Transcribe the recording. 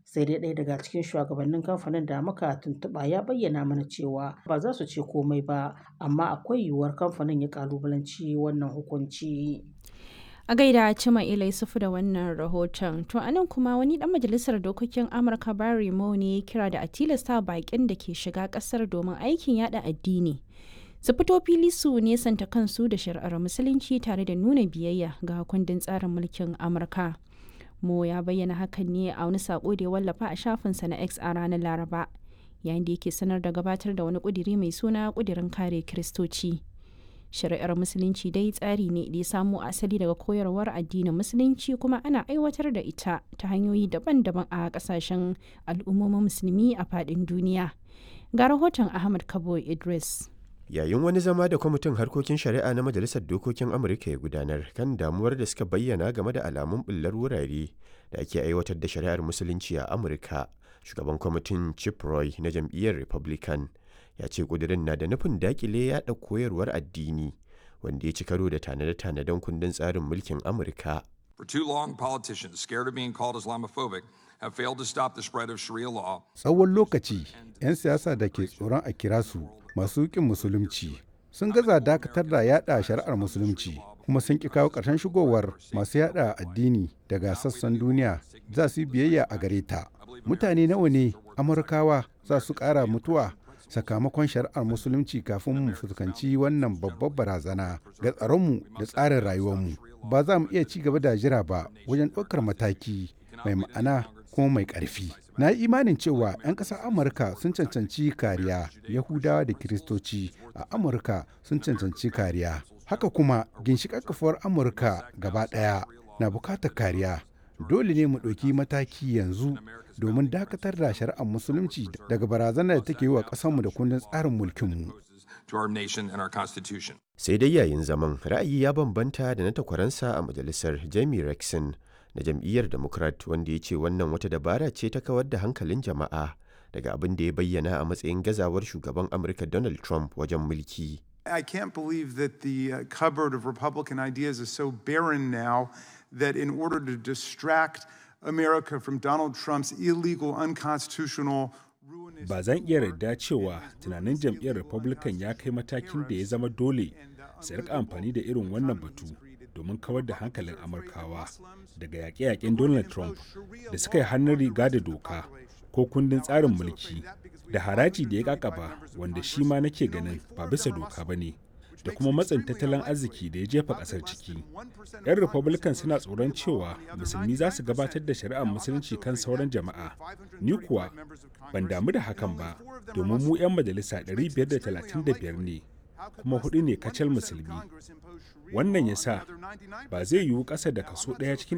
sai dai ɗaya daga cikin shugabannin kamfanin da muka tuntuɓa ya bayyana mana cewa ba za su ce komai ba amma akwai yiwuwar kamfanin ya kalubalanci wannan hukunci a gaida cima ilai sufu da wannan rahoton to anan kuma wani dan majalisar dokokin amurka barry mo ne ya kira da a tilasta bakin da ke shiga kasar domin aikin yada addini su fito fili su nesanta kansu da shari'ar musulunci tare da nuna biyayya ga kundin tsarin mulkin amurka mo ya bayyana hakan ne a wani sako da ya wallafa a shafinsa na x a ranar laraba yayin da yake sanar da gabatar da wani kudiri mai suna kudirin kare kiristoci shari'ar musulunci dai tsari ne da ya samo asali daga koyarwar addinin musulunci kuma ana aiwatar da ita ta hanyoyi daban-daban a kasashen al'ummomin musulmi a faɗin duniya ga rahoton ahmad kabo idris yayin wani zama da kwamitin harkokin shari'a na majalisar dokokin amurka ya gudanar kan damuwar da suka bayyana game da alamun bullar wurare da ake aiwatar da shari'ar musulunci a amurka shugaban kwamitin chip roy na jam'iyyar republican ya ce kudirin na da nufin dakile yada koyarwar addini wanda ya ci karo da tanade-tanaden kundin tsarin mulkin amurka For too long, politicians scared of being called Islamophobic have failed to stop the spread of Sharia law. Tsawon lokaci, 'yan siyasa da ke tsoron a kira su masu ƙin musulunci sun gaza dakatar da yada shari'ar musulunci kuma sun ƙi kawo ƙarshen shigowar masu yada addini daga sassan duniya za su yi biyayya a gare ta. Mutane nawa ne Amurkawa za su ƙara mutuwa sakamakon shari'ar musulunci kafin mu fuskanci wannan babbar barazana ga tsaronmu da tsarin rayuwarmu. Ba za mu iya ci gaba da jira ba wajen ɗaukar mataki mai ma'ana kuma mai ƙarfi. Na yi imanin cewa 'yan ƙasar Amurka sun cancanci kariya, Yahudawa da Kiristoci a Amurka sun cancanci kariya. Haka kuma ginshiƙar kafuwar Amurka gaba ɗaya na buƙatar kariya. Dole ne mu ɗauki mataki yanzu domin dakatar da shari'ar musulunci daga barazanar da take yi wa ƙasarmu da kundin tsarin mulkinmu. to our nation and our constitution. sai dai yayin zaman ra'ayi ya bambanta da na takwaransa a majalisar jamie rexon na jam'iyyar democrat wanda ya ce wannan wata dabara ce ta kawar da hankalin jama'a daga abin da ya bayyana a matsayin gazawar shugaban amurka donald trump wajen mulki I can't believe that the uh, cupboard of Republican ideas is so barren now that in order to distract America from Donald Trump's illegal, unconstitutional, ruinous. ba zan iya yarda cewa tunanin jam'iyyar republican ya kai matakin da ya zama dole su rika amfani da irin wannan batu domin kawar da hankalin amurkawa daga yaƙe-yaƙen donald trump da suka yi hannun riga da doka ko kundin tsarin mulki da haraji da ya kakaba wanda shi ma nake ganin ba bisa doka ba ne da kuma matsin tattalin arziki da ya jefa kasar ciki. 'Yan Republican suna tsoron cewa musulmi za su gabatar da shari'ar musulunci kan sauran jama'a. Ni kuwa ban damu da hakan ba, domin mu 'yan majalisa 535 ne, kuma hudu ne kacal musulmi. Wannan ya sa ba zai yiwu ƙasa da kaso ɗaya cikin